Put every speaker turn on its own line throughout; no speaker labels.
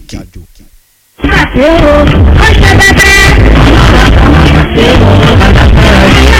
àṣẹ o ó ṣe bẹ́bẹ́.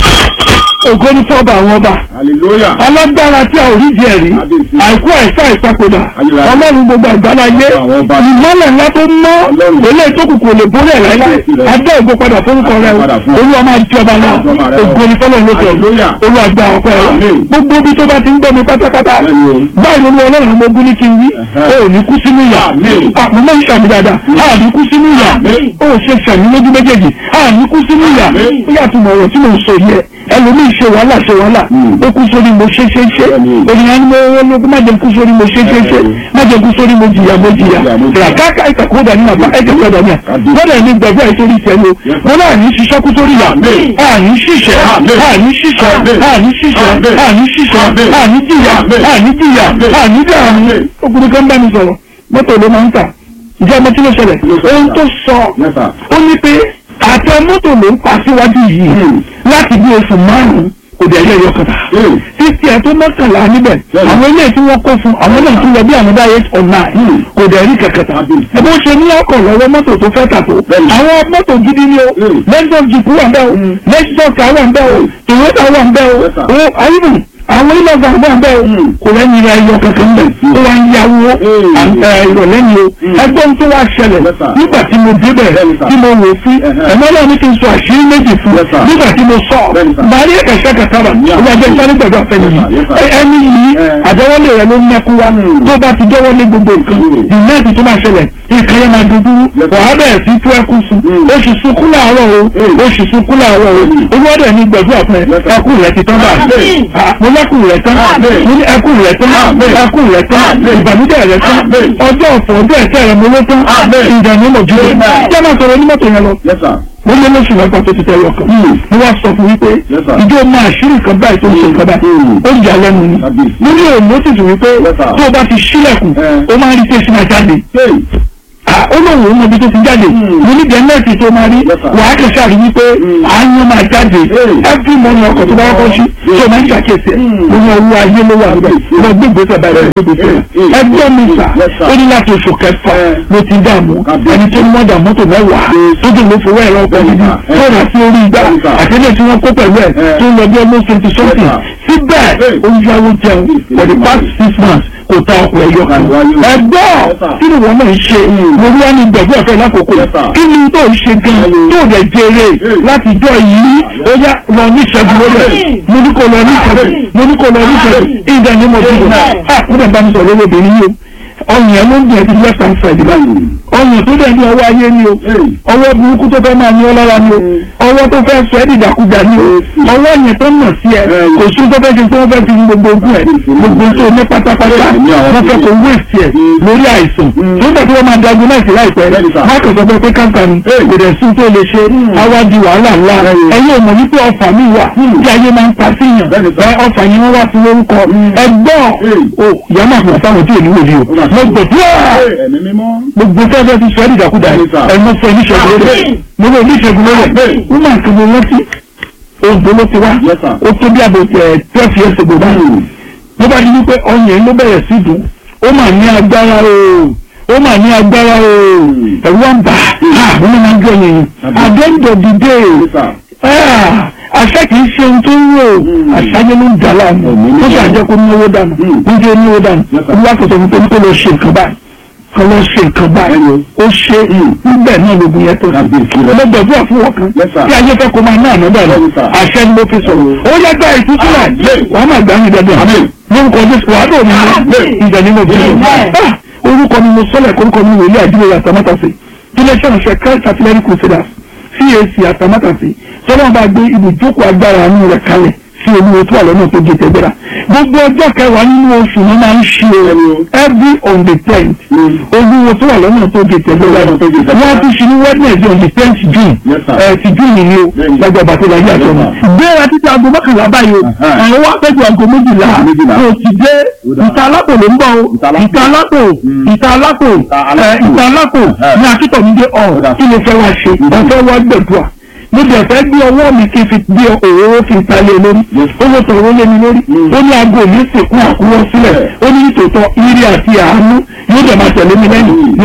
ògo ní fọ́ọ̀bà àwọn ọba
hallelujah
alágbára tí a ò rí jẹ rí
Kábíyèsí.
àìkú àìsá ìpapòdà
Ayérayé.
ọlọ́run gbogbo àgbáláyé
Àwọn ọba.
ìmọ́lẹ̀ ńlá tó mọ́
Ọlọ́run.
ilé ìtókùnkùn lè borí ẹ̀ láíláí
Kábíyèsí rẹ̀.
adé ògo padà fórúkọ rẹ o
Padà fún ọ.
olúwa máa jọba náà
Jọba rẹ o.
ògo ní fọlọ́ lókè
Hallelujah.
olúwa gba ọpẹ́ rẹ
Amen.
gbogbo ibi tó bá ti ń gbọ́ mi pátápátá
Bẹ́ẹ̀ni o.
báyìí ló ní ọlọ́run mo gún ní kí n wí
Ẹ̀hẹ́.
o ò ní kú sínú ìyà
Amen.
àpò mọ́ ìṣàmì dáadáa a ò ní kú sínú ìyà
Amen.
o ò ṣe ṣàmì lójú méjèèjì a ò ní kú sínú ìyà
Amen.
ó yàtọ̀ mọ̀ ọ̀rọ̀ tí mo ń sọ yẹ ẹlòmíì ṣe wàhálà ṣe wàhálà
Mm.
ó kú sórí mo ṣe ṣe ṣe
Bẹ́ẹ̀ni.
ènìyàn ni mo wọ́n má jẹ́ kú sórí mo ṣe ṣe ṣe má jẹ́ kú sórí mo jìyà mo jìyà
Jìyà, mo jìyà.
ràkàkà ìtàkùn dání àbá ẹ̀jẹ̀ gbọ́dọ̀ ní à
Kábíyèsí.
gbọ́dọ̀ ní gbàgbọ́ ẹ̀ sórí tiẹ̀ lo
Yes, sir.
mo náà ní ṣiṣẹ́ kú sórí yà
Amen.
àní ṣiṣẹ́
Amen.
àní ṣiṣẹ́
Amen.
àní ṣiṣẹ́
Amen.
àní ṣiṣẹ́
Amen.
àní jìyà
Amen.
àní jìyà
Amen.
àní dààmú
Amen.
ọkùnrin kan bá mi sọ̀rọ̀ mọ́tò ló máa ń tà ìjẹ́ ọmọ tí ló ṣẹlẹ̀
Kí ló ṣẹlẹ̀?
ohun tó sọ
Yes, sir.
ó ní pé àtẹ mọ́tò ló ń pa síwájú yìí
Hmm.
láti bí oṣù márùn-ún kò dẹ̀ yẹ ẹyọ kọta
Hmm.
títí ẹ̀ tó mọ́kànlá níbẹ̀
Bẹ́ẹ̀ni.
àwọn ilé tí wọ́n kó fún àwọn náà tún lọ bí àwọn báyé ọ̀nà
Hmm.
kò dẹ̀ rí kẹ̀kẹ́ta
Kábíyèsí.
ẹ bó ṣe ní ọkọ̀ lọ́wọ́ mọ́tò tó fẹ́ tà tó
Bẹ́ẹ̀ni.
àwọn mọ́tò gidi ni o
Hmm.
lexus jeep wà ń bẹ́ o
Hmm.
lexus car wà ń bẹ́ o toyota wà ń bẹ́ o
Yes, sir.
o ayélu àwọn ilé ọgbà wà ń bẹ́ o
Hmm.
kò lẹ́yìn rẹ̀ ẹyọ kankan bẹ̀ ó wá ń yáwó
Hmm.
à- ẹ, ìrọ̀lẹ́ ni o
Hmm.
ẹgbọ́n tó wá ṣẹlẹ̀
Yes, sir.
nígbà tí mo débẹ̀
Bẹ́ẹ̀ni, sir.
tí mo wò sí
Ẹ̀hẹ́.
ẹ̀mọ́ náà ní kí n sọ àṣírí méjì fún
Yes, sir.
nígbà tí mo sọ
Bẹ́ẹ̀ni, sir.
màá rí ẹ̀kẹ́sẹ̀ kẹtàbà
Yeah.
ó bá jẹ́ sáré gbẹ̀gbẹ̀ ọ̀fẹ́ nìyí
Yes, sir.
Ẹ- ẹni yìí
Eh.
àjẹwọ́lé rẹ̀ ló ń mẹ́kú wá
Hmm.
tó bá ti jẹ́wọ́lé gbogbo nǹkan
Hmm.
ìmẹ́ẹ̀tì tó máa ṣẹlẹ̀ nǹkan yẹn máa dúdú
Yes, sir.
wàá bẹ̀rẹ̀ sí tú ẹkún sun
Hmm.
oṣù sunkún láàárọ̀ o
Hmm.
oṣù sunkún láàárọ̀ o
Hmm.
olúwọ́dẹ̀ ní gbẹ̀dúrà fún ẹ
Yes, sir.
ẹkún rẹ̀ ti tán báyìí
Amen.
Ah, mo lẹ́kùn rẹ̀ tán
Amen.
mo ní ẹkún rẹ̀ tán
Amen.
ẹkún rẹ̀ tán
Amen.
ìbànújẹ́ rẹ̀ tán
Amen.
ọjọ́ ọ̀fọ̀ ọjọ́ ẹ̀tẹ́ rẹ̀ mo ló tán
Amen.
ìdààmú mọ̀ jùlọ
Amen.
jẹ́ máa sọ̀rọ̀ onímọ̀tò yẹn lọ
yes sir
mo lé lóṣù mẹ́fà tó ti tẹ́ lọ kan mo wá sọ fún wípé
Yes, sir.
ìjọ máa ṣírí kan báyìí tó ń ṣe nǹkan báyìí
Mm.
ó yà lẹ́nu ni
Kábíyèsí.
mo ní òun ló sì tún wípé
Yes, sir.
tó o bá ti ṣílẹ̀kùn
Eh.
ó máa ń rí tẹ̀sí máa jáde
hey
Ah, ó lóun òun mọ ibi tó ti jáde
Mm.
mo ní gẹ̀ẹ́nẹ́ẹ̀tì tó máa rí
Yes, sir.
wàá kẹsà rí wípé
Mm.
àánú máa jáde
Hey.
every morning ọkọ̀ tó bá kọ́kọ́ sí
Yes.
tó máa ń ṣàkíyèsí ẹ̀
Mm.
mo ní ọwọ́ ayé ló wà níbẹ̀
Yes.
mo gbé ìgbésẹ̀ báyìí lọ gbé ìgbésẹ̀
Yes.
ẹgbẹ́ mi sà
Yes, sir.
ó ní láti oṣù kẹfà
Eh.
ló ti dààmú
Kábíyèsí.
ẹni tó ń mọ́dà mọ́tò mẹ́wàá
Yes.
tó dùn ló fowó ẹ̀rọ ọkọ̀
Yes,
gidi
sir.
tó rà sí orí igbá
Yes, sir.
àtẹ́lẹ̀ tí wọ́n kó pẹ̀lú ẹ̀
Eh.
tó ń lọ bí almost twenty something
Yes,
síbẹ̀
Hey.
ó ń yáwó jẹun
Yes,
for the past six months kò ta ọkọ̀ ẹ̀yọ kan
Yes, sir.
ẹgbọ́
Yes, sir.
kí ni wọ́n náà ń ṣe mo rí wá ní gbẹ̀gbẹ́ ọ̀fẹ́ lákòókò
Yes, sir.
kí ni tó ń ṣe gan
Hello.
tó rẹ̀ jèrè
Hey.
láti jọ yìí ó yá lọ ní ìṣẹ́gun lórí ẹ̀ mo ní kó lọ ní ìṣẹ́gun mo ní kó lọ ní ìṣẹ́gun ìdá ni mo dìbò ah mo dẹ̀ bá mi sọ̀rọ̀ lórí obìnrin yìí o ọyàn ẹ̀ ló ń jẹ́ ti left hand side báyìí ọyàn tó dẹ̀ ní ọwọ́ ayé ni o
hey
ọwọ́ burúkú tó fẹ́ máa ní ọ lára ni o ọwọ́ tó fẹ́ sọ ẹ́ dìdàkudà ni o ọwọ́ yẹn tó nà sí ẹ kò sí tó fẹ́ ṣe tó wọ́n fẹ́ fi gbogbo ogún ẹ gbogbo tó ní pátápátá wọ́n fẹ́ kó wéèsì ẹ lórí àìsàn tó dẹ̀ tí wọ́n máa dagun náà sí láìpẹ́ wọ́n kò sọ pé pé káńtà ni kò dẹ̀ sí tó lè ṣe àwa di wàhálà ńlá ẹ̀yin ò mọ̀ wípé ọfà mi wà tí ayé máa ń pa sí yàn ẹ ọfà yẹn wọ́n wá sí lórúkọ ẹgbọ́n o ìyá máa fún àtàwọn tí ò ní wòlíì o mo gbẹ̀dúrà
hey ẹ̀mí mímọ́
gbogbo fẹ́fẹ́ ti sọ ẹ́ dìdàkudà
Bẹ́ẹ̀ni sà.
ẹ̀mọ́ fún oníṣègùn lórí ẹ̀ mo lọ oníṣègùn lórí ẹ̀
Bẹ́ẹ̀ni.
wọ́n máa ń kébé rántí oògùn ló ti wá
Yes, sir.
ó tó bí àbò tẹ̀ twelve years ago báyìí ló bá di wípé ọyàn ló bẹ̀rẹ̀ sí dùn ó mà ní agbára o ó mà ní agbára o ẹ̀rù wá ń bà á wọ́n máa ń gbé ọyàn yìí at the end of the day
yes sir
ah, àṣà kìí ṣe ohun tó ń rò àṣà yẹn ló ń dà láàmú
Ẹ̀mí
ó
mímọ́.
sì àjẹ́ kó náwó dànù
Mm.
ó jẹ́ náwó dànù
Yes, sir.
olúwa kò sọ fún pé kó lọ ṣe nǹkan báyìí kó lọ ṣe nǹkan báyìí
Bẹ́ẹ̀ni
ó ṣe níbẹ̀ náà lóògùn yẹn tó
Kábíyèsí rẹ̀.
ọlọ́gbọ̀dúrà fún wọn kan
Yes, sir.
tí ayé fẹ́ kó máa ná àná dànù
Bẹ́ẹ̀ni, sir.
àṣẹ ni mo fi sọ̀rọ̀ ó yẹ gba ìtúsílẹ̀
Amen.
wàá máa gbà mí dandan
Amen.
lórúkọ jésù wàá dò ní
Amen.
ìjà ni mo fi
Amen.
sọ orúkọ mi mo sọlẹ̀ orúkọ mi wòlíì àdúgbò àtàmátàsí iléeṣẹ́ ìránṣẹ́ christ artillery crusaders cac àtàmátàsí sọlọ́n bá gbé ibùjókòó agbára àánú rẹ̀ kalẹ̀ sí olúwo tó wà lọ́nà tó gé tẹ́gbẹ́ra gbogbo ọjọ́ kẹwàá nínú oṣù ni máa ń ṣe o every on the tenth olúwo tó wà lọ́nà tó gé tẹ́gbẹ́ra
Lọ́nà tó gé tẹ́gbẹ́ra.
wọ́n ti ṣe ní wednesday on the tenth june
Yes, sir.
ẹ̀ ti june ni o
Bẹ́ẹ̀ni.
lágbà bàtẹ́ láyé àtọ́ mi
Yes, sir.
gbéra títí aago mọ́kànlá báyìí o
Uh-huh.
àwọn wá pẹ́jù aago méjìlá
Méjìlá.
o ti dé
Ó dáa.
ìta alápò ló ń bọ̀ o
Ìta alápò.
ìta alápò
Mm.
ìta alápò
Ìta
ẹ,
alápò.
ìta alápò
Uh-huh.
ní akíntọ̀mídé
Ó
ọ̀
dáa.
kí ló fẹ́ wá ṣe ọ̀fẹ́ wá gbẹ̀dùà mo dẹ̀ fẹ́ gbé ọwọ́ mi kí n fi gbé òróró fi ta lé lórí
Yes.
owó tọ̀rọ̀ lé mi lórí
Mm.
ó ní aago mi sìnkú àkúrọ́ sílẹ̀
Yeah.
ó ní nítòótọ́ ire àti àánú yóò dẹ̀ máa tẹ̀lé mi lẹ́yìn ní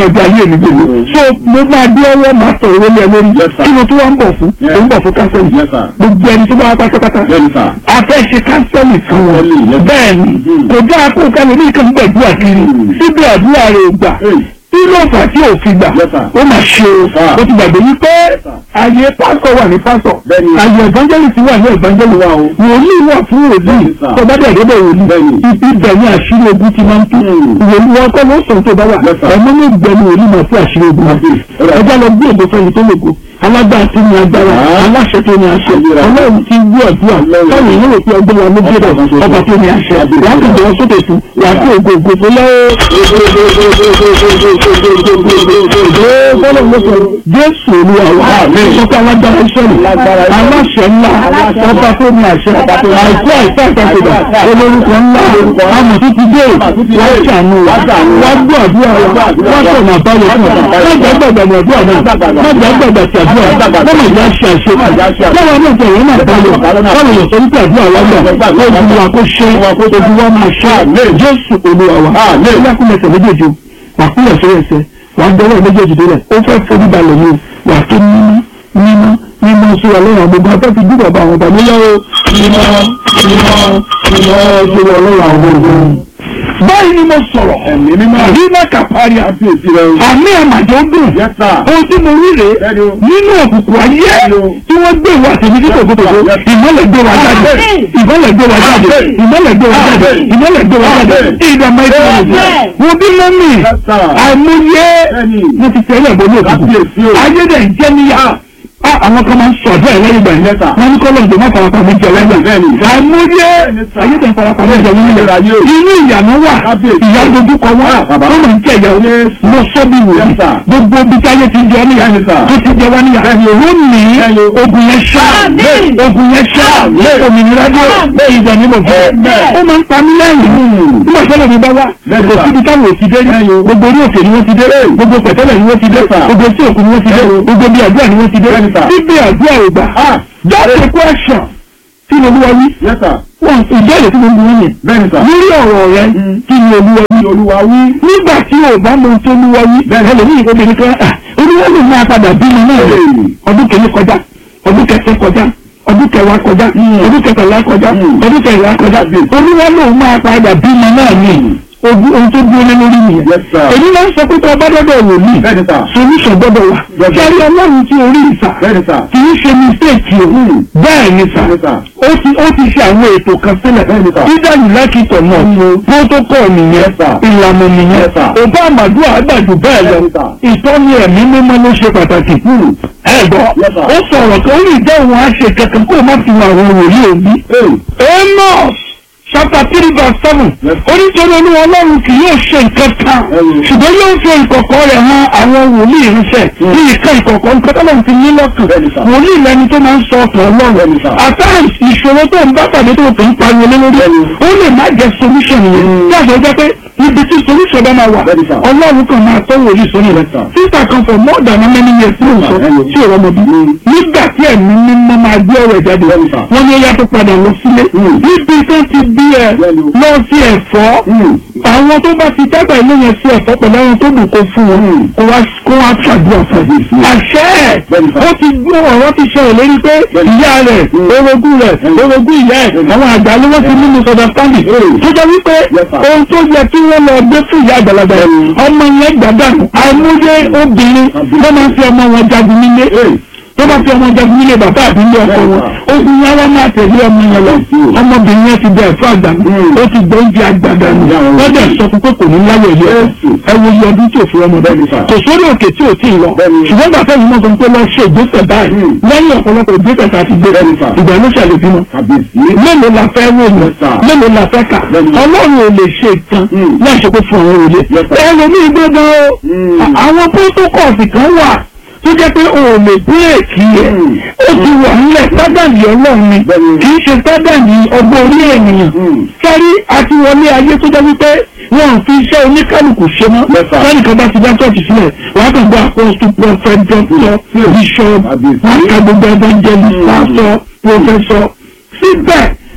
ọjọ́ ayé mi gbogbo so mo máa dé ọwọ́ máa sọ owó lé ẹ lórí
Yes, sir.
kí ló tó wá ń bọ̀ fún
Yes.
ó ń bọ̀ fún kánsẹ́lì
Yes, sir.
gbogbo ẹni tó bá wá pátápátá
Bẹ́ẹ̀ni sà.
a fẹ́ ṣe kánsẹ́lì fún wọn
Kánsẹ́lì, yes.
bẹ́ẹ̀ ni
Mm.
kò dáa kó kálí ní ìkànnì gbàdúrà kiri
Mm.
síbi àdúrà rẹ̀ ò gbà
Hey.
kí ló fà á tí ò fi gbà
Yes, sir.
ó mà ṣe o
Ah.
ó ti gbàgbé wípé
sir.
ààyè pásítọ̀ wà ní pásítọ̀
Bẹ́ẹ̀ni.
ààyè evangelist wà ní evangelist
Wà o.
wòlíì wà fún wòlíì
Bẹ́ẹ̀ni, sir.
tó bá dẹ̀ débẹ̀ wòlíì
Bẹ́ẹ̀ni.
ibẹ̀ ni àṣírí ogun ti máa ń tú
Mm.
wòlíì wọn kọ́ ló sọ tó bá wà
Yes, sir.
ọmọ ní ìgbẹ́ni wòlíì máa fún àṣírí ogun wọn
Yes, sir.
ẹjọ́ lọ gbé ògbó fẹ́ni tó lògo alágbára tí ní agbára
Ah.
aláṣẹ tó ní àṣẹ
Ayérayé.
ọlọ́run ti gbọ́ àdúrà
Ọlọ́run.
táwọn èèyàn rò pé ọgbọ́n wa ló gbé
Ọba kan
bẹ̀
ṣoṣo.
ọba tó ní àṣẹ
Ọba
wàá
tó
kò
ní
jọ sókè tún wàá kó ògo ògo tó lọ́wọ́ bọ́lá ló sọ jésù olúwa wa
Àmín.
sọ́kọ́ alágbára ìṣẹ̀lẹ̀
Alágbára Ísírẹ́lì.
aláṣẹ ńlá ọba tó ní àṣẹ àìkú àìsàn ìtàkùdà olórúkọ ńlá àmọ̀ tó ti dé wá ṣàánú wa wá gbọ́ àdúrà wa wá sọ̀nà àbáyọ fún wa má jẹ́ gbàgbà ní àdúrà náà má jẹ́ gbàgbà sí àdúrà má má jẹ́ àṣẹ àṣẹ lọ́wọ́ náà tẹ̀lé náà báyọ̀ báwo yọ̀ sọ wípé àdúrà wa gbà ogun wa kó ṣe ogun wa máa ṣe jésù olúwa wa ilé kúlẹ̀sẹ̀ méjèèjì o wà kúlẹ̀ sórí ẹsẹ̀ wà á dọwọ́ méjèèjì délẹ̀ ó fẹ́ forí balẹ̀ ni o wà á tó mímọ́ mímọ́ mímọ́ sí wa lọ́wọ́ gbogbo afẹ́ fi dúró bá àwọn ọba nílẹ̀ o mímọ́ mímọ́ mímọ́ sí wa lọ́wọ́ àwọn ọba. báyìí ni mo sọ̀rọ̀
Ẹ̀mí mímọ́.
rí náà kàpárí
Kábíyèsí rẹ o.
àmì àmàjọ dùn
Yes, sir.
ohun tí mo rí rèé
Bẹ́ẹ̀ni o.
nínú òkùnkùn ayé
Bẹ́ẹ̀ni o.
tí wọ́n gbé ìwà tèmi ní tòkótòkó
Yes.
ìmọ̀lẹ̀ gbé wa jáde ìmọ̀lẹ̀ gbé wa jáde ìmọ̀lẹ̀ gbé wa jáde ìmọ̀lẹ̀ gbé wa jáde ìdààmú ẹ̀sìn ọ̀sẹ̀ wọ́n bí mọ́mì
Yes, sir.
àìmọye
Bẹ́ẹ̀ni.
mo ti tẹ̀lé ẹ̀bọ ní
Kábíyèsí
òkùnkùn
o.
ayé dẹ̀ ń jẹ́ níyà Ah, àwọn kan máa ń sọ̀dọ̀ ẹ̀ lẹ́yìn ìgbà yẹn
Yes, sir.
wọ́n ní kọ́lọ̀ ǹdọ̀ má farapa mi jẹ lẹ́gbà
Bẹ́ẹ̀ni.
àìmọye
Bẹ́ẹ̀ni, sir.
ayé dẹ̀ ń farapa mi jẹ lẹ́yìn ìgbà
Ayé o.
inú ìyànà wà
Kábíyèsí.
ìyá dojú kọ wá
Ah, bàbá.
ó máa ń jẹ ìyàwó lọ sọ́bì wò
Yes, sir.
gbogbo ibi tí ayé ti jẹ ọ́ níyà
Bẹ́ẹ̀ni, sir.
tó ti jẹ wá níyà lónìí
Bẹ́ẹ̀ni.
ogun yẹn ṣá
Àmín.
ogun yẹn ṣá
Àmín.
òmìnira dé bẹ́ẹ̀ ìjà ní bọ̀fọ́
Amen.
ó máa ń pa mí lẹ́yìn nígbà tẹ́lẹ̀ mi bá wá
Bẹ́ẹ̀ni,
kò
sir.
síbi táwọn ò ti dé ní gbogbo orí òkè ni wọ́n ti dé gbogbo pẹ̀tẹ́lẹ̀ ni wọ́n ti dé
Yes, sir.
gbogbo sí òkú ni wọ́n ti dé
Bẹ́ẹ̀ni.
gbogbo bí àdúrà ni wọ́n ti dé
Bẹ́ẹ̀ni, sir.
bíbí àdúrà ò gbà
Ah.
just a question kí ni olúwa wí
Yes, sir.
wọn ìbéèrè tí mo ń bu yín yẹn
Bẹ́ẹ̀ni sà.
lórí ọ̀rọ̀ rẹ kí ni olúwa wí
Olúwa wí.
nígbà tí o bá mọ ohun tó olúwa wí bẹ́ẹ̀ ẹlòmíì obìnrin kan ah, olúwa lè máa padà bímọ náà rẹ̀
Hey.
ọdún kìíní kọjá ọdún kẹsàn kọjá ọdún kẹwàá kọjá ọdún kẹtàlá kọjá
Mm.
ọdún kẹrìnlá kọjá olúwa lòun máa padà bímọ náà ní ogun ohun tó dúró lé lórí nìyẹn
Yes, sir.
èyí máa ń sọ pé tó ọba dọ́dọ̀ wòlíì
Bẹ́ẹ̀ni sà.
solution gbọ́dọ̀ wà
Gbọ́dọ̀.
sáré ọlọ́run tí orí ìsà
Bẹ́ẹ̀ni sà.
kì í ṣe mistake o
Mm.
bẹ́ẹ̀ ni sà
Bẹ́ẹ̀ni sà.
ó ti ó ti ṣe àwọn ètò kan sílẹ̀
Bẹ́ẹ̀ni sà.
dídá yìí lákìtọ̀ náà protocol nìyẹn
Yes, sir.
ìlànà nìyẹn
Yes, sir.
òbá àmàdúrà àgbàjù bẹ́ẹ̀ lọ
Bẹ́ẹ̀ni sà.
ìtọ́ni ẹ̀mí mímọ́ ló ṣe pàtàkì ẹ gbọ́
Yes, sir.
ó sọ̀rọ̀ kan ó lè jẹ́ òun á ṣe kankan kó o má fi àwọn wòlíì òbí
Hey.
Amos chapter three verse seven
Yes.
onítorí olúwa ọlọ́run kì yóò ṣe nǹkan kan
Ẹ̀yìn.
ṣùgbọ́n yóò fi ìkọ̀kọ̀ rẹ̀ hàn àwọn wòlíì ìránṣẹ́
Mm.
ní ìka ìkọ̀kọ̀ nǹkan tó lọ́n ti ní lọ́kàn
Bẹ́ẹ̀ni sà.
wòlíì lẹni tó máa ń sọ ọkàn ọlọ́run
Bẹ́ẹ̀ni sà.
at times ìṣòro tó ń bá pàdé tó kàn ń pariwo lé lórí
Bẹ́ẹ̀ni.
ó lè má jẹ́ solution yẹn
Mm.
tí àṣọ jẹ́ pé ibi tí solution bá máa wà
Bẹ́ẹ̀ni sà.
ọlọ́run kan máa tọ́ wòlíì sórí rẹ̀
Yes, sir.
sísà kan for more than how many years ló ń sọ
Ẹ̀yìn.
tí ò rọmọ bí nígbà tí ẹ̀mí mímọ́ máa gbé ọ̀rọ̀ jáde
Bẹ́ẹ̀ni sà.
wọ́n ní ẹ̀yà tó padà lọ sílé
Mm.
níbi tó ti bí ẹ
Bẹ́ẹ̀ni.
lọ sí ẹ̀fọ́
Mm.
àwọn tó bá ti dàgbà ilé yẹn sí ẹ̀fọ́ pẹ̀lú àwọn tó dùn kó fún wọn
Mm.
kó wá kó wá ṣàdúrà fún
Mm.
àṣẹ ẹ̀
Bẹ́ẹ̀ni sà.
ó ti gbọ́ ọ̀rọ̀ ti ṣẹlẹ̀ lórí pé
Bẹ́ẹ̀ni.
ìyá rẹ̀
Mm.
orogún rẹ̀
Mm.
orogún ìyá ẹ̀
Mm.
àwọn àgbà ló wọ́n ti nínú sọ̀dọ̀standing
Mm.
tó jẹ́ wípé
Yes, sir.
ohun tó yẹ kí wọ́n lọ gbé fún ìyá àgbàlagbà yẹn
Mm.
ọmọ yẹn gbàdánù àìmọye obìnrin
Àbí.
wọ́n máa ń fi ọmọ wọn jagun nílé
Hey.
tó bá fi ọmọ jagun nílé bàbá àbí ilé ọkọ wọn ogun yẹn wọn máa tẹ̀lé ọmọ yẹn lọ
Mm.
ọmọbìnrin yẹn ti bẹ ẹ̀fọ́ àgbàdo
Mm.
ó ti gbọ́ oúnjẹ àgbàdo nù
Yeah,
wọ́n dẹ̀ sọ fún pé kò ní láyọ̀ ilé ẹ̀
Yes.
ẹ wo iye ọdún tí ò fi ọmọ bẹ́ẹ̀
Bẹ́ẹ̀ni, sir.
kò sórí òkè tí ò tí ì lọ
Bẹ́ẹ̀ni.
ṣùgbọ́n gbàtẹ́ yìí mọ̀ sọ pé lọ ṣe ìgbésẹ̀ báyìí
Mm.
lẹ́yìn ọ̀pọ̀lọpọ̀ ìgbésẹ̀ tá a ti gbé
Bẹ́ẹ̀ni, sir.
ìgbà ló ṣàlẹ̀ bímọ
Kábíyèsí.
mélòó la fẹ́ wòyàn
Yes, sir.
mélòó la fẹ́ kà
Bẹ́ẹ̀ni.
ọlọ́run ò lè ṣe nǹkan
Mm.
láì ṣe pé fún àwọn òye
Yes, sir.
ẹlòmíì gbọ́dọ̀ o
Mm.
àwọn protocols kan wà tó jẹ́ pé o ò lè bírèkì ẹ̀
Mm.
ó ti wà nílẹ̀ sádàlì ọlọ́run ni
Bẹ́ẹ̀ni.
kì í ṣe sádàlì ọgbọ́n orí ènìyàn
Mm.
sẹ́rí àti wọlé ayé tó jẹ́ wípé wọn ò fi iṣẹ́ oníkálukú ṣe mọ́
Yes, sir.
sẹ́ni kan bá ti dá ṣọ́ọ̀ṣì sílẹ̀ wọ́n á kàn gbọ́ apostle prophet doctor bishop
Àbí.
wọ́n á ka gbogbo evangelist
Mm.
pastor professor síbẹ̀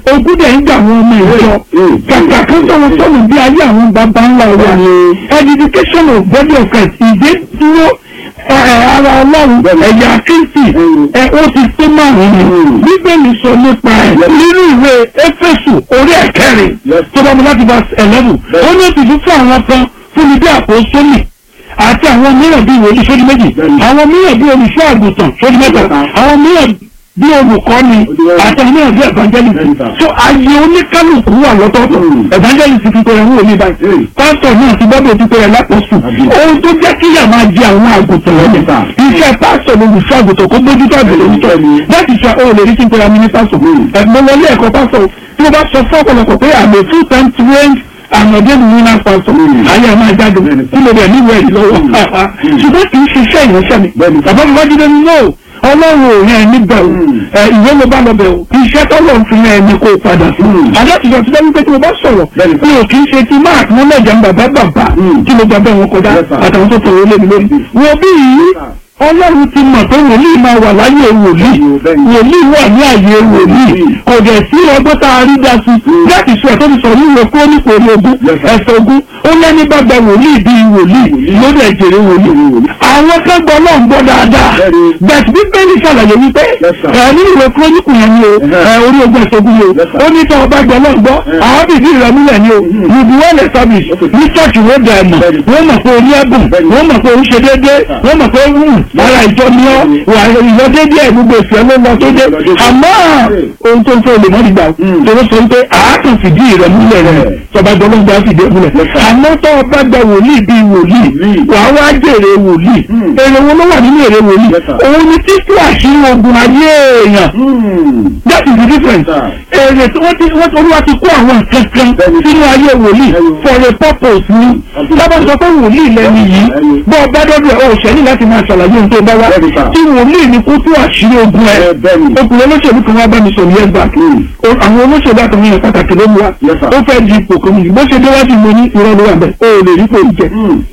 ogún dẹ̀ ń gbà àwọn ọmọ ìjọ kàkà kan sọ̀rọ̀ sọ̀rọ̀ bí ayé àwọn bàbá ńlá wa edification of body of Christ ìdè dúró ẹ, ẹ, ara ọlọ́run ẹ̀yà kristi ẹ ó ti tó márùn-ún bíbélì sọ nípa ẹ̀ nínú ìwé éfésù orí ẹ̀kẹrin tó bá mu láti verse eleven ó ní òtítù fún àwọn kan fún mi bí àpòsólì àti àwọn mìíràn bíi wòlíì sódì méjì àwọn mìíràn bíi olùṣọ́ àgùntàn sódì mẹ́ta àwọn mìíràn bí olùkọ́ni àti àwọn mìíràn bíi evangelist so ayé oníkálukú wà lọ́tọ̀ọ̀tọ̀ evangelist ti pèrè ń wòlíì báyìí pásítọ̀ náà ti gbọ́dọ̀ ti pèrè lápòsù ohun tó jẹ́ kí yà máa jẹ àwọn àgùntàn lọ́dẹ̀ iṣẹ́ pásítọ̀ lolùṣọ́ àgùntàn kó bójútó àgùntàn onítọ̀ láti sọ ó lè rí kí n pèrè àmì ní pásítọ̀ ẹ̀gbọ́n wọlé ẹ̀kọ́ pásítọ̀ tí mo bá sọ fún ọ̀pọ̀lọpọ̀ pé àmì full time trained àmọ̀dé mi ní pásítọ̀ ayé ẹ̀ máa jáde kí ló dẹ̀ níwèé yìí lọ́wọ́ ṣùgbọ́n kì í ṣiṣẹ́ ìránṣẹ́ mi bàbá mi wájú lẹ́nu náà ọlọ́run ò yẹn níbẹ̀ o ẹ ìwé mo bá lọ bẹ̀ o iṣẹ́ tọ́lọ̀ ń fi yẹn ni kò padà sí. adájọ́ ti lẹ́nu pé tí mo bá sọ̀rọ̀ mi ò kì í ṣe ti máa kí wọ́n lẹ́jà ń bàbá bàbá tí mo gbà bẹ́ẹ̀ wọn kọjá àtàwọn tó tọrọ lé mi lórí. wo bí yìí ọlọ́run ti mọ̀ pé wòlíì máa wà láyé wòlíì wòlíì wà ní àyè wòlíì kò dẹ̀ sí ọgbọ́n tá a rí dá sí láti sọ ẹ̀tọ́ ti sọ wíwo kó ní kò ní ogún ẹ̀sẹ̀ ogún ó lẹ́ni bá gba wòlíì bíi wòlíì lórí ẹ̀jẹ̀rẹ̀ wòlíì àwọn kan gbọ́ náà ń gbọ́ dáadáa bẹ̀t bíbélì ṣàlàyé wípé ẹ̀ ní ìwé kúrónìkù yẹn ni o ẹ̀ orí ogún ẹ̀sẹ̀ ogún ni o ó ní tọ́ ọba gbọ́ náà gbọ́ àwọn bìbí rẹ̀ múlẹ̀ ni o you be well established ní church wo dẹ̀ mọ̀ wọ́n mọ̀ pé o ní ẹ̀bùn wọ́n mọ̀ pé o ń ṣe déédéé wọ́n mọ̀ pé o ń ara ìjọ ni ọ́ wà ìlọ déédéé ẹ̀ gbogbo ìfẹ́ ló lọ tó dé àmọ́ ohun tó ń fẹ́ olè mọ́ nígbà tó sọ pé àákàn fìdí rẹ̀ múlẹ̀ rẹ̀ tọba gbọ́dọ̀ gba fìdí múlẹ̀ àmọ́ tó o bá gba wòlíì bíi wòlíì wà á wá jèrè wòlíì èrè wo ló wà nínú èrè wòlíì òun ni títú àṣírí ogun ayé èèyàn that is the difference èrè tí wọ́n ti wọ́n ti olúwa ti kó àwọn nǹkan kan sínú ayé wòlíì for a purpose ni lábàá sọ pé wòlíì lẹ́nu yìí bọ́ ọ bá dọ́dọ̀ ẹ̀ o ṣẹ́ni láti máa ṣàlàyé ohun tó bá wá tí wòlíì ni kó tú àṣírí ogun ẹ̀ ọkùnrin olóṣèlú kan wá bá mi sọ̀rọ̀ yẹn gbà àwọn olóṣèlú àtàwọn èèyàn pàtàkì ló mú wa ó fẹ́ di ipò kan yìí bó ṣe dé wájú mo ní irọ́ ló wà bẹ́ẹ̀ o ò lè rí kò jẹ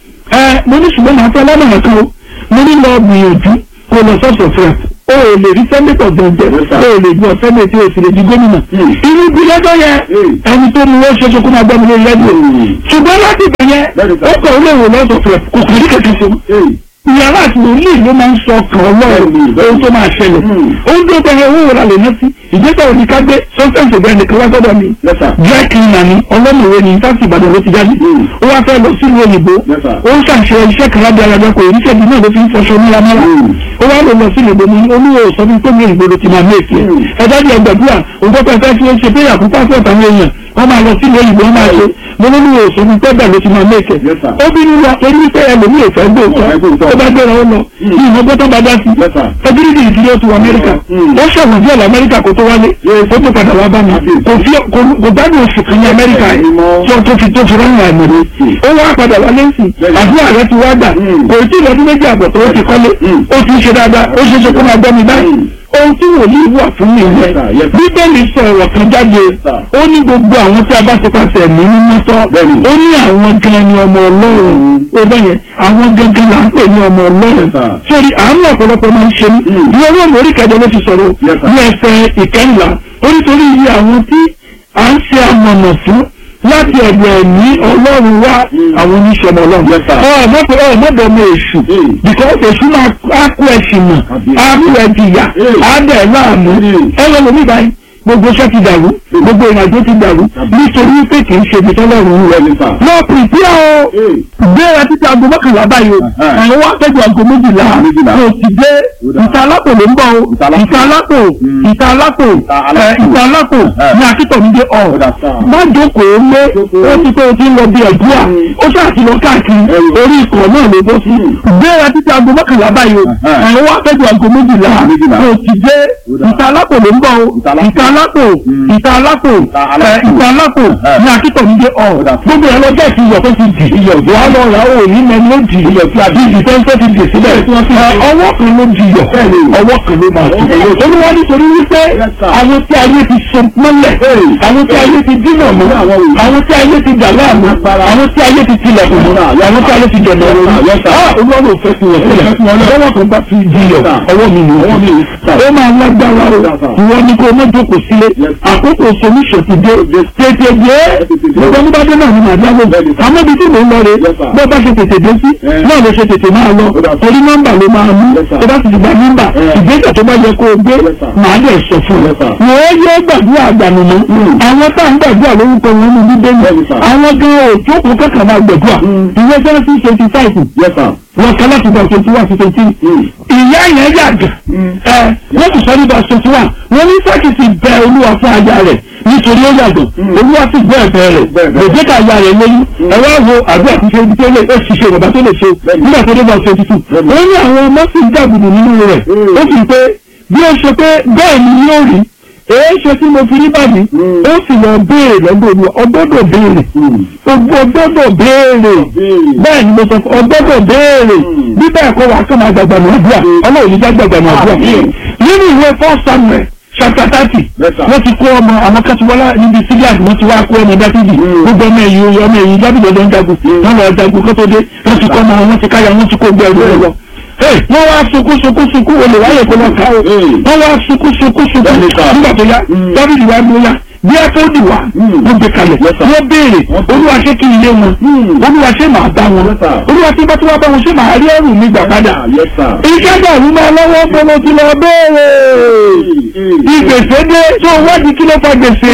ẹ mo ní ṣùgbọ́n màá fẹ́ lọ́nà kan o mo ní lọ gbìyànjú kó lọ sọ́ọ̀sọ̀ fẹ́ o ò lè rí sẹ́ńdẹ̀tọ̀ gbọ̀njẹ́ o ò lè gbọ́ sẹ́ńdẹ̀tì o sì lè di gómìnà irú bí lọ́jọ́ yẹn ẹni tó mú wọ́n ṣoṣo kó máa gbọ́ mi lórí lẹ́nu ṣùgbọ́n láti bẹ̀ yẹn ó kọ̀ ó lè wò lọ́sọ̀ fẹ́ kò kò ní kẹ̀kẹ́ ṣe ìyàrá àti wòlíì ló máa ń sọ ọkàn ọlọ́run ohun tó máa ṣẹlẹ̀ ohun tó tẹ̀lé owó wò lálẹ́ náà sí ìgbésẹ̀ òní ká gbé sọ́sẹ̀ǹsì ọ̀gbẹ́ nìkan wá sọ́dọ̀ mi dry cleaner ni ọlọ́mọ̀wé ni sáàsì ìbàdàn ló ti jáde ó wá fẹ́ lọ sílùú òyìnbó ó ń ṣàṣẹ iṣẹ́ kan lábẹ́ ara ẹgbẹ́ kò ní ṣẹ́bi náà ló fi ń fọṣọ múramúra ó wá lọ lọ sílùú òyìnbó ní olúwo sọ fún pé mi òyìnbó ló ti máa mẹ́ẹ̀kì ẹ̀ ẹ̀dá di ẹgbẹ̀dúrà òun tó fẹ́ fẹ́ fi ṣe pé àkókò àti ọ̀tà àwọn èèyàn wọ́n máa lọ sílùú òyìnbó wọ́n máa ṣe mo ní olúwo sọ fún pé bẹ́ẹ̀ ló ti máa mẹ́ẹ̀kì ó bínú lọ torí wípé ẹlòmíì fẹ́ gbóòótọ́ tó bá gbéra ó lọ ní ìmọ̀gbọ́n tó bá dá sí ẹbírídì ìdílé ó ti wọ amẹ́ríkà ó ṣẹ̀wọ̀n díẹ̀ lọ amẹ́ríkà kó tó wálé ó tó padà wá bá mi kò fi kò gbádùn oṣù kan ní amẹ́ríkà yìí tí ó tó fi tó fi rán àmì rẹ̀ ó wá padà wálé sí àdúrà rẹ̀ ti wá gbà kò tí ì lọ́dún méjì àbọ̀ tó ó ti kọ́lé ó ti ń ṣe dáadáa ó ṣe é ṣe kó máa gbọ́ mi báyìí ohun tí wòlíì wà fún mi rẹ bíbélì sọ ọ̀rọ̀ kan jáde ó ní gbogbo àwọn tí a bá ti pàṣẹ ní mímú sọ ó ní àwọn gan ni ọmọ ọlọ́run ó bẹ́yẹn àwọn gangan là ń pè ní ọmọ ọlọ́run sórí àánú ọ̀pọ̀lọpọ̀ máa ń ṣe ní ní owó lórí kẹjọ ló ti sọ̀rọ̀ ní ẹsẹ̀ ìkẹyìnlá ó nítorí iye àwọn tí à ń ṣe amọ̀nà fún láti ọ̀dọ̀ ẹ̀mí ọlọ́run wá àwọn oníṣẹ́mọ ọlọ́run. ọ̀ mọ́tò ọ̀ mọ́tò ọmọ èṣù because èṣù máa á kú ẹ̀sìn mọ̀ á kú ẹ̀jìyà á dẹ̀ láàmú ẹ lọ lómi báyìí gbogbo iṣẹ́ ti dàrú gbogbo ìrìnàjò ti dàrú nítorí pé kì í ṣe ibi tọ́lọ́run rẹ̀ nípa. lọ pìpì o gbéra títí aago mọ́kànlá báyìí o àwọn wá pẹ́jọ aago méjìlá o ti dé ìta alápò ló ń bọ̀ o ìta alápò ìta alápò ìta alápò ní akítọ̀mídé ọ̀ má jókòó lé ó ti pé o ti ń lọ bí ẹ̀dúrà ó ṣáà ti lọ káàkiri orí ikọ̀ náà ló bó sí gbéra títí aago mọ́kànlá báyìí o àwọn wá pẹ́jọ aago méjìlá o ti dé ìta alápò ló ń bọ̀ o ìta alápò ìta alápò ìta alápò ní akítọ̀mídé ọ̀ gbogbo ẹ̀ lọ́jọ́ ìfi iyọ̀ tó ti dì iyọ̀ tó wá lọ rà ó ní mẹ́ni ló dì iyọ̀ tí a bí ìfẹ́ńsẹ́ ti dì sílẹ̀ ọwọ́ kan ló di iyọ̀ ọwọ́ kan ló máa ti olúwa nítorí wípé àwọn tí ayé ti so mọ́lẹ̀ àwọn tí ayé ti dínà mọ́ àwọn tí ayé ti dà láàmú àwọn tí ayé ti tilẹ̀kùn mọ́ àwọn tí ayé ti jẹ̀nà lórí olúwa ló fẹ́ fi wọ́n sílẹ̀ ọwọ́ kan bá fi di iyọ̀ ọwọ́ mi ni ó máa lágbára. lágbára o ìwọ ni kò mọ jókòó sílé àkókò solution ti dé tètè dé gbogbo ẹni bá dé náà ni màdí àwọn àmọ́ ibi tí mò ń lọ rè bó bá ṣe tètè dé sí náà ló ṣe tètè máa lọ torí nọ́mbà ló máa mú tó bá sì ti gba nọ́mbà ìgbésẹ̀ tó bá yẹ kó o gbé màá dẹ̀ sọ fún ọ. wọ́n yẹ gbàdúrà àgbànùmọ́ àwọn tá à ń gbàdúrà lórúkọ wọn ní bíbélì àwọn gan òjókòó kẹkàn máa gbàdúrà ìwé sẹ́ńtì twenty five wọn kọ́ láti gba twenty one to twenty ìyá yẹn yàgà ẹ wọ́n sì sọ nípa twenty one wọ́n ní sákìtì bẹ olúwa fún aya rẹ̀ nítorí ó yàgò olúwa sì gbọ́ ẹ̀bẹ̀ rẹ̀ lòdì ká aya rẹ̀ lóyún ẹ wá wo àdúrà tó ṣe ibi tó lè ó sì ṣe bàbá tó lè ṣe nígbà tó dé bá twenty two wọ́n ní àwọn ọmọ sì ń dàgbùdù nínú rẹ̀ ó sì pé bí ó ṣe pé bẹ́ẹ̀ ni yóò rí èé ṣe tí mo fi rí báyìí ó sì lọ béèrè lọ́dọ̀ olúwa ọgbọ́dọ̀ béèrè ọgbọ́dọ̀ béèrè bẹ́ẹ̀ ni mo sọ fún ọgbọ́dọ̀ béèrè bí bẹ́ẹ̀ kọ́ wa kọ́ máa gbàgbà ní àdúrà ọlọ́run ní gbàgbà ní àdúrà nínú ìwé four samuel chapter thirty wọ́n ti kó ọmọ àwọn kẹ́tùwọ́lá níbi síríà wọ́n ti wá kó ọmọ dáfídì gbogbo ọmọ ẹ̀yìn ọmọ ẹ̀yìn dábìlì ọdún jagun wọ́n lọ jagun kó tó dé wọ́n ti kọ́ ọmọ wọn ti káyà wọ́n ti kó gbẹ ẹ̀rọ lọ wọ́n wá sunkún sunkún sunkún olè wáyé kó lọ ká o wọ́n wá sunkún sunkún sunkún nígbà tó yá dábìlì wá ló yá bí ẹ tó dì wá wọ́n gbé kalẹ̀ wọ́n béèrè olúwa ṣé kí ilé wọn olúwa ṣé màá bá wọn olúwa tí bá tí wọ́n bá wọn ṣé màá rí ẹrù mi gbà padà iṣẹ́ dàrú máa lọ́wọ́ bọ́lá ti lọ béèrè ìgbèsè dé tó wádìí kí ló fa gbèsè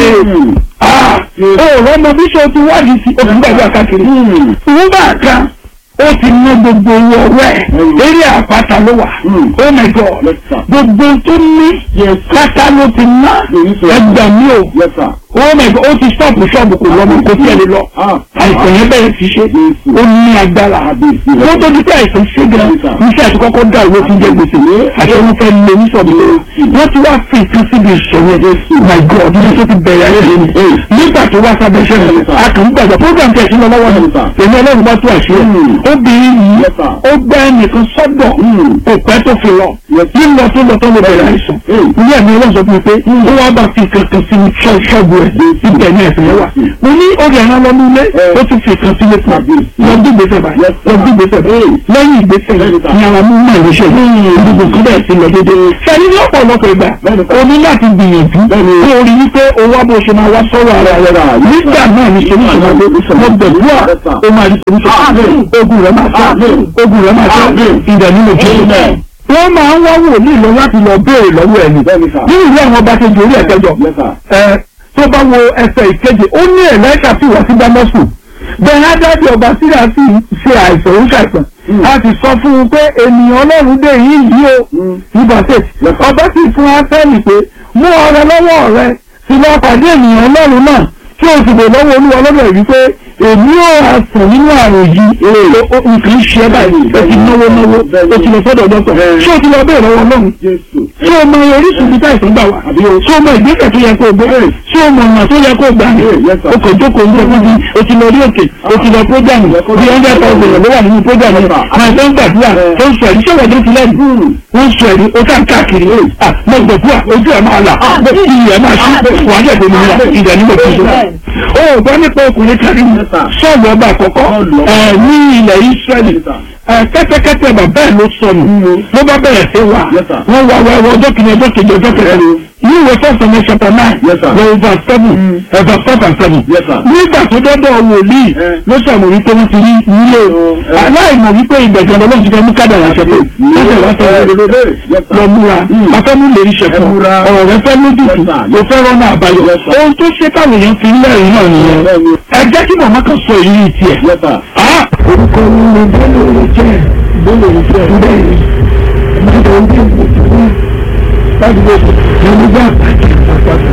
ọ̀rọ̀ ọmọ bíṣọ̀ ti wádìí sí oṣù gbàgbé káàkiri ìwọ́n bá kan ó ti ná gbogbo owó ọwọ́ ẹ̀ eré àpáta ló wà oh my god gbogbo tó ní pátá ló ti ná ẹgbà mi o oh my god ó ti stop ṣọ́ọ̀bù kò lọ́mọ kò tiẹ̀ lè lọ àìsàn yẹn bẹ̀rẹ̀ sí ṣe ó ní agbára ó tó di pé àìsàn ṣe gan iṣẹ́ àti kọ́kọ́ dà owó ti jẹ gbèsè àti wọn fẹ́ lé ní sọ̀bù wọ́n ti wá fi nǹkan síbi ìṣòro my god ní tó ti bẹ̀rẹ̀ ayé lónìí nígbà tó wá sábẹ́ ṣẹ́ a kàn ń gbàgbọ́ program tẹ̀ sí lọ lọ́wọ́ ni èmi ọlọ́run bá tó àṣírí obìnrin yìí ó gbá ẹnìkan sọ́dọ̀ òpẹ́ tó fi lọ lílọ tó lọ tó lọ bẹ̀rẹ̀ àìsàn ilé ẹ̀mí ọlọ́run sọ fún mi pé ó wá bá fi kankan sí ṣọ́ọ̀bù ẹ̀ ibẹ̀ ní ẹ̀sìn yẹn wà mo ní orí ẹ̀rọ lọ nílé ó tún fi kan sílé fún mi lọ bí gbèsè báyìí lọ bí gbèsè báyìí lẹ́yìn ìgbésẹ̀ ní ara mú mọ̀ ìrẹsẹ̀ gbogbo kan bẹ́ẹ̀ sí lọ dédé sẹ́ni ní ọ̀pọ̀lọpọ̀ ìgbà o ní láti gbìyànjú kó o rí wípé o wá bó ṣe máa wá sọ́wọ́ ara rẹ̀ nígbà náà ní solution máa dé mo gbẹ̀dúrà o máa rí solution ogun rẹ̀ máa sá ogun rẹ̀ máa sá ìdẹ̀ nínú jésù wọ́n máa ń wá wòlíì lọ láti lọ béèrè lọ́wọ́ ẹni nínú ìwé àwọn ọba kejì orí ẹ̀kẹjọ tó bá wo ẹsẹ̀ ìkeje ó ní ẹ̀lẹ́kà tí wọ́n sí dámọ́sù bẹ́ẹ̀ ádájọ́ ọba síra sí ṣe àìsàn ó ṣàìsàn a sì sọ fún un pé ènìyàn ọlọ́run dé yìí yìí o nígbà tẹ̀ ọba sì fún áfẹ́lì pé mú ọrẹ lọ́wọ́ rẹ sì lọ pàdé ènìyàn ọlọ́run náà tí o sì lè lọ́wọ́ olúwa lọ́dọ̀ yìí pé èmi ò àsàn nínú àrùn yìí nǹkan ń ṣe ẹ́ báyìí o ti náwó náwó o ti lọ sọ́dọ̀ dọ́kítọ̀ ṣé o ti lọ bẹ́ẹ̀ lọ́wọ́ ọlọ́run ṣé o mọ orísun bíi táìsàn gbà wá ṣé o mọ ìgbésẹ̀ tó yẹ kó o gbé ṣé o mọ ọ̀nà tó yẹ kó o gbà ní o kò jókòó ní ọdún bíi o ti lọ rí òkè o ti lọ prógámù bíi hundred thousand ló wà nínú prógámù yẹn máa tó ń gbàdúrà tó ń sọ ẹ̀rí ṣé wọ́n ti lẹ́nu wọ́n sọ ẹ̀rí o ká káàkiri mọ gbàdúrà ojú ẹ̀ máa là iyì ẹ̀ máa ṣí wàá dẹ̀ tó nìyà ìdẹ̀ nígbà tó ṣe. o ò gbọ́ nípa ọkùnrin kárí sọ́ọ̀bù ọba àkọ́kọ́ ní ilẹ̀ Ísírẹ́lì kẹ́tẹ́kẹ́tẹ́ bàbá ẹ̀ ló sọnù ló bá bẹ̀rẹ̀ sí wa wọ́n wá wá wọ ọjọ́ kìíní ọjọ́ kejì ọjọ́ kẹta ní ìwé first and chapter nine lọ verse seven verse five and seven nígbà tó dọ́dọ̀ wòlíì ló sọ̀rọ̀ wípé wọ́n ti rí nílé aláìmọ̀ wípé ìgbẹ̀jọ̀ lọ́wọ́ ti fẹ́ mú kádàrà ṣẹ̀fẹ̀ lọ́sẹ̀ wá sọ lọ múra afẹ́mú lè rí ṣẹ̀fẹ̀ ọ̀rọ̀ rẹ fẹ́ lójútùú ló fẹ́ rọ́nà àbáyọ ohun tó ṣe táwọn èèyàn fi ń lẹ́rìí náà nìyẹn ẹ jẹ́ kí màmá kan sọ èyí tiẹ̀ orúkọ mi ni bẹ́ẹ̀ ló jẹ́ bẹ́ẹ̀ ló jẹ́ bẹ́ẹ̀ ni ìmọ̀tò ń bí ìwòsàn láti lè ní nígbà àti àpapọ̀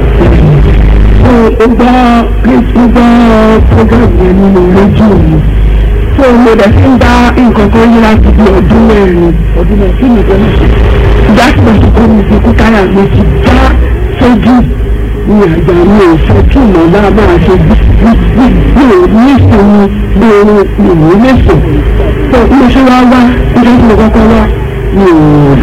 ó bá ó bá program yẹn nínú rédíò mi tó mo dẹ̀ fi ń bá nǹkan kan yí láti bí ọdún mẹ́rin ọdún mẹ́rin kí nìkan ní ṣe ìgbà tí mo ti kó mi fi kú káyà mi ti já sójú ní àgbà mi ò fẹ́ kí ìmọ̀ náà máa ṣe bí mi ò ní ìsinmi bí oorun mi ò ní lẹ́sọ̀ tó mo ṣe wá wá nígbà tí mo kọ́kọ́ wá mi ò